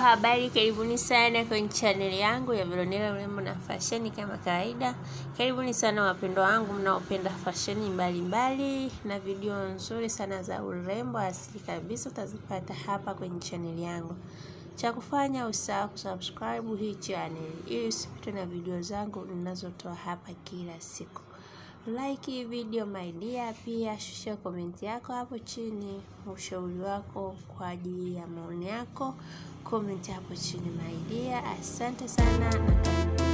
habari, karibuni sana kwenye chaneli yangu ya Veronella urembo na fasheni. Kama kawaida, karibuni sana wapendwa wangu mnaopenda fasheni mbalimbali na video nzuri sana za urembo asili kabisa, utazipata hapa kwenye chaneli yangu. Cha kufanya usahau kusubscribe hii channel ili usipitwe na video zangu ninazotoa hapa kila siku. Like hii video my dear, pia shusha komenti yako hapo chini, ushauri wako kwa ajili ya maoni yako, komenti hapo chini my dear. Asante sana na